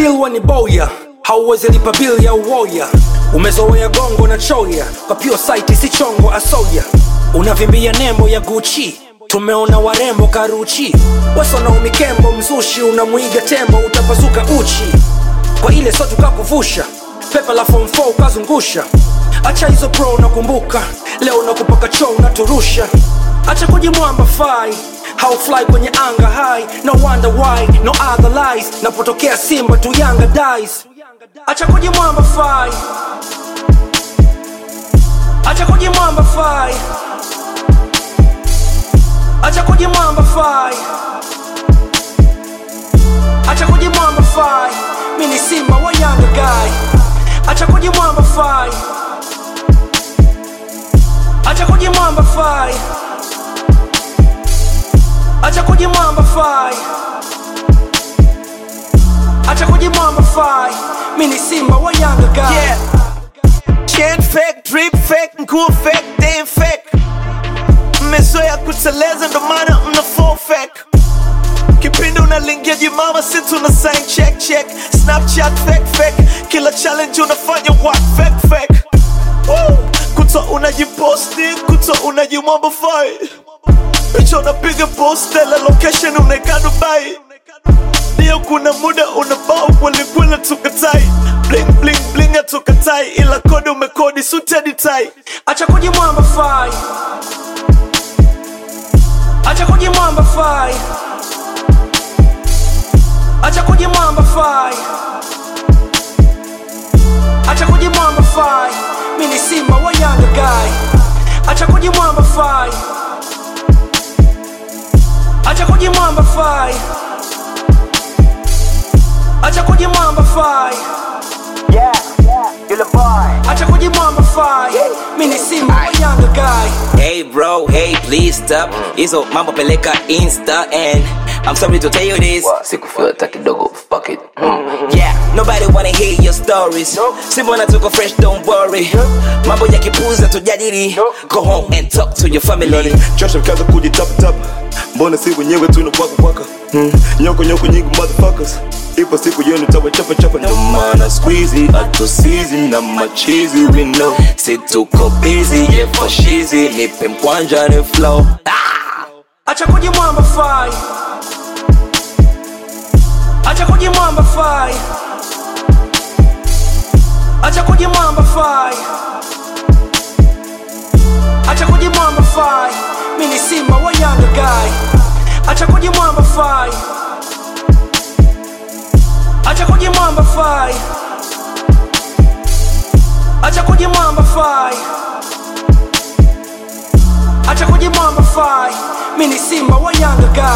bilwa ni boya hauwezi lipa bili ya uwoya umezoea gongo na choya kwa pure site si chongo asoya unavimbia nembo ya guchi tumeona warembo karuchi wasona umikembo mzushi unamwiga tembo utapazuka uchi kwa ile so tukakuvusha pepa la form 4 ukazungusha acha hizo pro nakumbuka leo nakupaka choo unaturusha acha kujimwamba fai how fly kwenye anga high no wonder why no other lies napotokea simba tu yanga dies acha kujimwamba fai acha kujimwamba fai acha kujimwamba fai acha kujimwamba fai mi ni simba wa yanga guy acha kujimwamba fai acha kujimwamba fai acha kujimwamba fai acha kujimwamba fai mi ni simba wa yanga guy Yeah. Chain fake, drip fake, nguo fake, damn fake. Mmezoea kuteleza ndo maana mna fall fake. Kipindi unalingia jimama si tuna sign check check. Snapchat fake fake. Kila challenge unafanya what fake fake. Woo! Kuto unajiposti, kuto unajimwambafai. Picha unapiga post, la location unaeka Dubai. Ndio kuna muda unabao kwelikweli tukatai bling bling bling atukatai ila kodi umekodi sutedi tai acha kujimwamba fai acha kujimwamba fai acha kujimwamba fai acha kujimwamba fai mi ni simba wa yanga guy acha kujimwamba fai acha kujimwamba fai acha kujimwamba fai Yeah, yule boy. acha kujimwamba fai mi ni simba wa yanga guy Hey bro, hey please stop hizo mambo peleka insta and I'm sorry to tell you this sikufeel hata kidogo fuck it Yeah, nobody wanna hear your stories Simona tuko fresh, don't worry Mambo ya kipuza tujadili Go home and talk to your family Chosha kaza kujitaptap mbona si wenyewe tunakwakakwaka hmm. nyoko nyoko nyingi motherfuckers ipo siku yenu tawachapachapa ndo maana squeezy atusizi na machizi we know Si tuko busy, yeah for shizi Nipe mkwanja ni flow acha kujimwamba fai acha kujimwamba fai acha kujimwamba fai acha kujimwamba fai mi ni simba wa yanga guy acha kujimwamba fai acha kujimwamba fai acha kujimwamba fai acha kujimwamba fai mi ni simba wa yanga guy